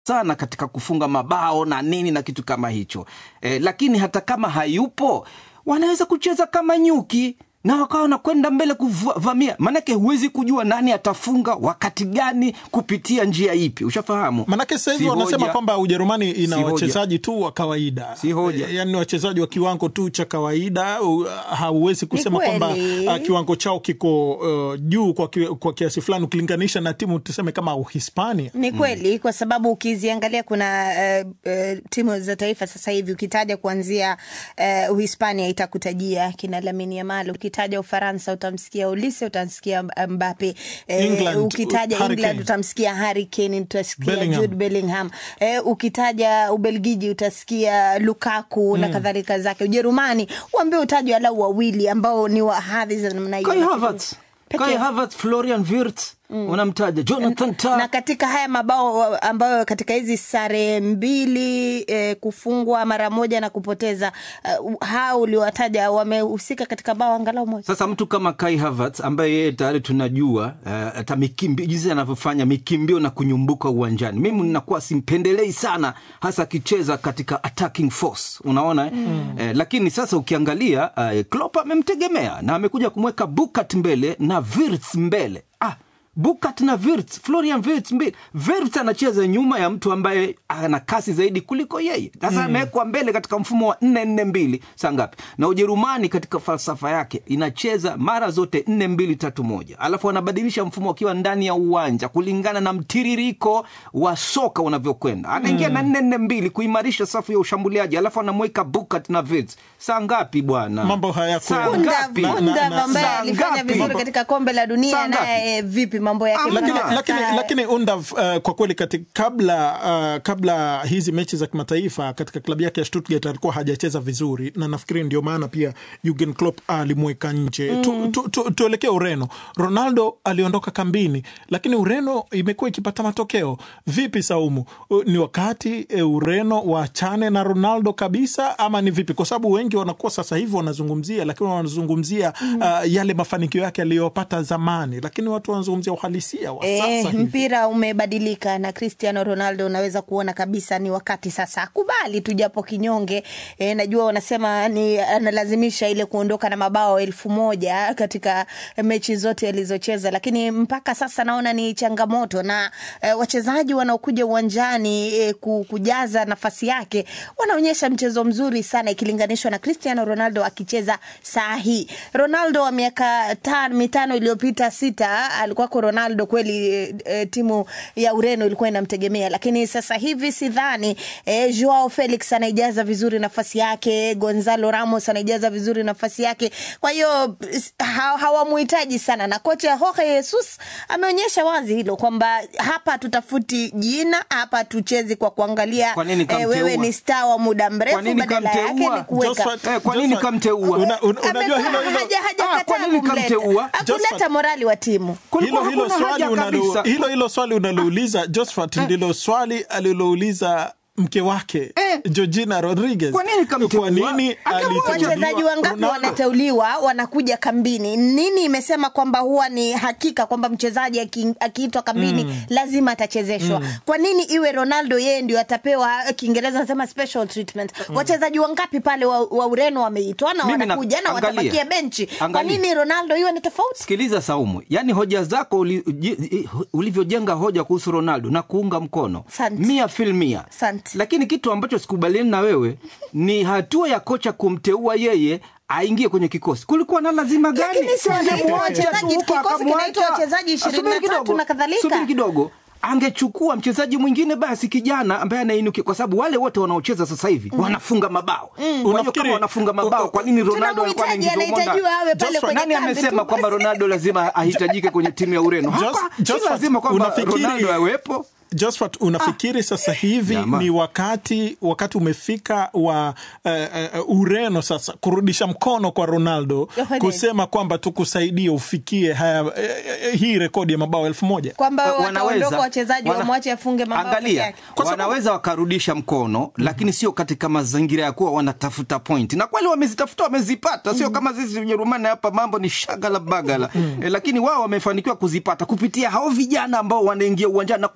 sana katika kufunga mabao na nini na kitu kama hicho e, lakini hata kama hayupo wanaweza kucheza kama nyuki na wakawa wanakwenda mbele kuvamia, maanake huwezi kujua nani atafunga wakati gani kupitia njia ipi, ushafahamu? Manake sasa hivi Si wanasema hoja. kwamba Ujerumani ina Si hoja. wachezaji tu wa kawaida, Si hoja. E, yani wachezaji wa kiwango tu cha kawaida. u- Hauwezi kusema kweli. kwamba uh, kiwango chao kiko uh, juu kwa, ki, kwa kiasi fulani ukilinganisha na timu tuseme kama Uhispania. Ni kweli kwa sababu ukiziangalia kuna uh, uh, timu za taifa sasa hivi ukitaja kuanzia uh, Uhispania itakutajia kina Lamine Yamal, ukitaja Ufaransa utamsikia Olise, utamsikia Mbappe eh, England, ukitaja Harry England Kane. utamsikia Harry Kane, utasikia Bellingham. Jude Bellingham eh, ukitaja Ubelgiji utasikia Lukaku na kadhalika zake. Ujerumani uambie utajwe alau wawili ambao ni wa hadhi za namna hiyo. Kai Lakini Havertz, peke- Kai Havertz, Florian Wirtz unamtaja, Jonathan Tah na katika haya mabao ambayo katika hizi sare mbili eh, kufungwa mara moja na kupoteza uh, hao uliowataja wamehusika katika bao angalau moja. Sasa mtu kama Kai Havertz ambaye yeye tayari tunajua eh, hata mikimbio jinsi anavyofanya mikimbio na kunyumbuka uwanjani, mimi ninakuwa simpendelei sana, hasa akicheza katika attacking force, unaona eh? Eh, lakini sasa ukiangalia eh, Klopp amemtegemea na amekuja kumweka Bukat mbele na Wirtz mbele ah, Bukat na Wirtz, Florian Wirtz mbele. Wirtz anacheza nyuma ya mtu ambaye ana kasi zaidi kuliko yeye. Sasa amewekwa mbele katika mfumo wa nne nne mbili saa ngapi? Na Ujerumani katika falsafa yake inacheza mara zote nne mbili tatu moja, alafu wanabadilisha mfumo wakiwa ndani ya uwanja kulingana na mtiririko wa soka unavyokwenda. Anaingia na nne nne mbili kuimarisha safu ya ushambuliaji, alafu anamweka Bukat na Wirtz. Saa ngapi bwana? Mambo hayaku- Saa Bunda ngapi? na- Bunda na- ambaye saa alifanya ngapi? vizuri katika kombe la dunia Saa ngapi? naye vipi mambo yake? Amna. lakini, Sasa- lakini, lakini Undav uh, kwa kweli kati, kabla, uh, kabla hizi mechi za kimataifa katika klabu yake ya Stuttgart alikuwa hajacheza vizuri, na nafikiri ndio maana pia Jurgen Klopp alimweka nje. tu, tu, tu, tuelekee Ureno. Ronaldo aliondoka kambini, lakini Ureno imekuwa ikipata matokeo. Vipi Saumu, Uh, ni wakati uh, Ureno waachane na Ronaldo kabisa ama ni vipi? Kwa sababu wengi wanakuwa sasa hivi wanazungumzia, lakini wanazungumzia uh, yale mafanikio yake aliyopata zamani, lakini watu wanazungumzia uhalisia wa sasa Eh, hivi. mpira umebadilika na Cristiano Ronaldo unaweza kuona kabisa ni wakati sasa akubali tu japo kinyonge. Eh, najua wanasema ni analazimisha ile kuondoka na mabao elfu moja katika mechi zote alizocheza, lakini mpaka sasa naona ni changamoto na eh, wachezaji wanaokuja uwanjani eh, ku- kujaza nafasi yake wanaonyesha mchezo mzuri sana ikilinganishwa na Cristiano Ronaldo akicheza saa hii. Ronaldo wa miaka tan, mitano iliyopita sita alikuwako Ronaldo kweli e, e, timu ya Ureno ilikuwa inamtegemea, lakini sasa hivi sidhani. E, Joao Felix anaijaza vizuri nafasi yake, Gonzalo Ramos anaijaza vizuri nafasi yake, kwa hiyo s- ha, hawamuhitaji sana, na kocha Jorge Jesus ameonyesha wazi hilo kwamba hapa tutafuti jina, hapa tuchezi kwa kuangalia Kwa nini e, kamteua? wewe ni star wa muda Kwa mrefu, nini badala yake kamteua? ni kuweka Josphat- Eh, kwa nini Josphat, kamteua? una- una- unajua Amekaa, hilo hilo haja- hajakataa Ah, kwa nini kumleta. kamteua? Hakuleta Josphat- morali wa timu. Kulikuwa hilo hilo hakuna swali haja unalo, kabisa. hilo hilo swali unalouliza Josphat ndilo swali alilouliza mke wake Eh. Georgina Rodriguez. Kwa nini kamteua? Kwa nini Angemwacha. aliteuliwa wachezaji wangapi Ronaldo? wanateuliwa wanakuja kambini? Nini imesema kwamba huwa ni hakika kwamba mchezaji aki- akiitwa kambini lazima atachezeshwa? Kwa nini iwe Ronaldo yeye ndio atapewa, Kiingereza nasema special treatment? Wachezaji wangapi pale wa, wa Ureno wameitwa na Mimi na- wanakuja na angalia. watabakia benchi? Kwa Angalia. nini Ronaldo iwe ni tofauti? Sikiliza Saumu, yaani hoja zako uli, ji- ulivyojenga hoja kuhusu Ronaldo na kuunga mkono Asante. mia fil mia, Asante. lakini kitu ambacho sikubaliani na wewe ni hatua ya kocha kumteua yeye aingie kwenye kikosi. Kulikuwa na lazima gani? Lakini si wanaitwa Angemwacha tu wachezaji, huko, kikosi akamwacha. kinaitwa wachezaji Subiri 23 kidogo, na kadhalika. subiri kidogo angechukua mchezaji mwingine basi kijana ambaye anainukia, kwa sababu wale wote wanaocheza sasa hivi wanafunga mabao. Kwa hiyo Unafikiri- kama wanafunga mabao, kwa nini Ronaldo alikuwa Tunamhitaji, anaingizwa humo ndani? anahitajiwa awe pale Joshua, kwenye Nani kambi amesema tu kwamba basi. Ronaldo lazima ahitajike kwenye timu ya Ureno? Jos- Hapa si Josphat, lazima kwamba unafikiri- Ronaldo awepo. Josphat, unafikiri sasa hivi Jamaa. ni wakati wakati umefika wa uh, uh, Ureno sasa kurudisha mkono kwa Ronaldo Yohane. kusema kwamba tukusaidie ufikie haya, uh, uh, hii rekodi ya mabao elfu moja kwamba Wa- wataondoka wachezaji wana- wamwache afunge mabao peke Angalia, yake. Kwa sababu- wanaweza wakarudisha mkono lakini sio katika mazingira ya kuwa wanatafuta point, na kweli wamezitafuta, wamezipata, sio kama sisi Ujerumani hapa mambo ni shagala bagala e, lakini wao wamefanikiwa kuzipata kupitia hao vijana ambao wanaingia uwanjani na kufunga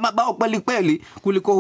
mabao kweli kweli kuliko